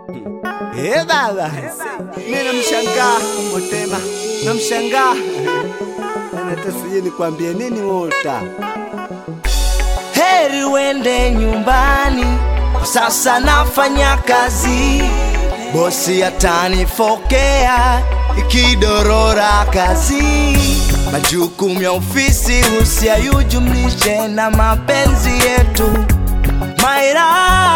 Eh baba, mimi namshangaa Motema, namshangaa hata sijui nikwambie nini Wota. Heri uende nyumbani, kwa sasa nafanya kazi, bosi atanifokea ikidorora kazi. Majukumu ya ofisi usiyajumlishe na mapenzi yetu Maira.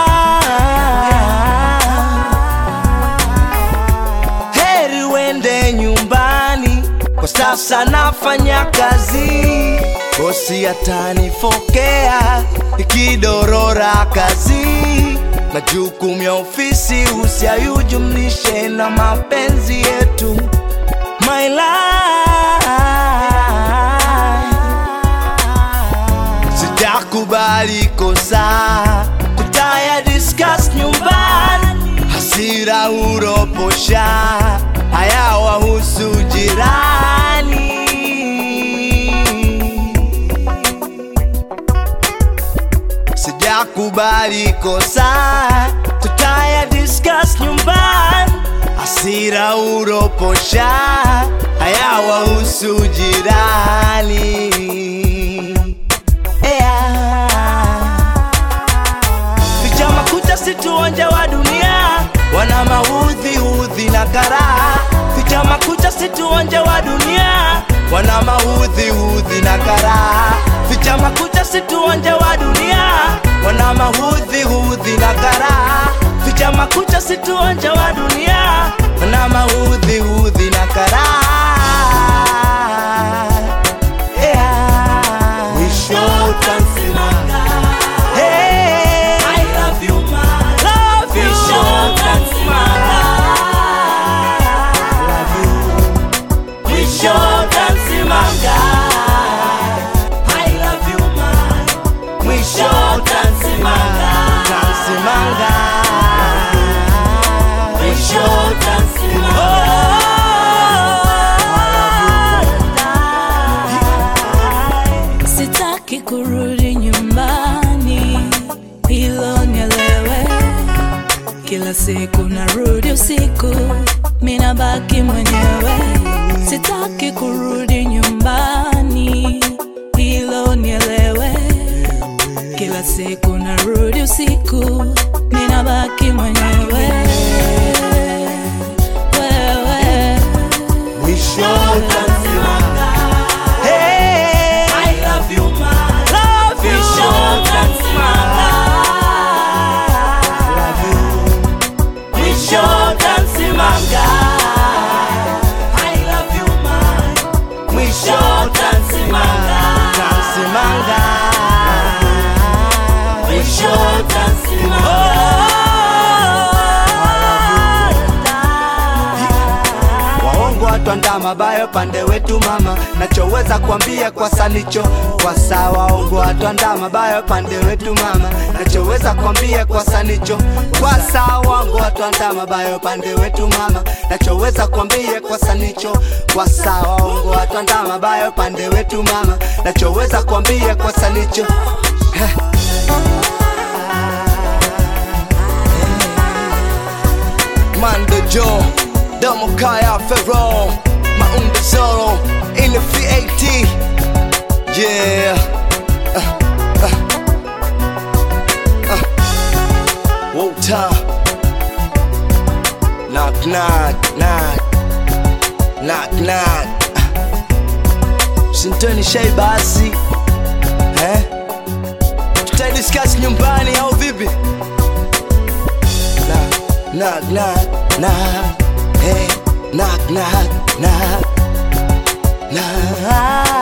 Heri uende nyumbani, kwa sasa nafanya kazi, bosi atanifokea ikidorora kazi. Majukumu ya ofisi usiyajumlishe na mapenzi yetu My life. Sitakubali kosa, tutaya discuss nyumbani, hasira uroposha, haya wahusu jirani. Sijakubali kosa, tutaya discuss nyumbani, hasira uroposha, haya wahusu jirani. Yeah. Vijama kucha situonja wa dunia, wana maudhi udhi na karaha. Vijama kucha situonja wa dunia, wana maudhi udhi na karaha. Vijama kucha situonja wa dunia, wana maudhi udhi na karaha. Vijama kucha situonja wa dunia, wana maudhi udhi na karaha. Yeah. Mwisho utansimanga. Hey, I love you, man. love you. Mwisho utansimanga. Mwisho utansimanga. I love you, man. Mwisho utansimanga. Tansimanga. Mwisho utansimanga. Sitaki kurudi nyumbani, hilo nielewe. Kila siku narudi usiku, mina baki mwenyewe. Sitaki kurudi nyumbani, hilo nielewe. Kila siku narudi usiku, mina baki mwenyewe. Wewe Mwisho utansimanga. Hey, I love you, man. love you. Mwisho utansimanga. Mwisho utansimanga. I love you, man. Mwisho utansimanga. Tansimanga. Mwisho utansimanga. Waongo watwanda mabaya pande wetu mama, nachoweza kuambia kwa sanicho kwa saa. Waongo watwanda mabaya pande wetu mama, nachoweza kuambia kwa sanicho kwa saa. Waongo watwanda mabaya pande wetu mama, nachoweza kuambia kwa sanicho kwa saa. Waongo watwanda mabaya pande wetu mama, nachoweza kuambia kwa sanicho Heh. Mando Joe, Domo Kaya Ferro, Maunda Zoro, in the VAT. Yeah. Uh, uh, uh. Wota. Knock, knock, knock. Knock, knock. Sintoni shai basi. Eh? Tutadiscuss nyumbani au vipi? knock, knock, knock, knock, hey, knock, knock, knock, knock.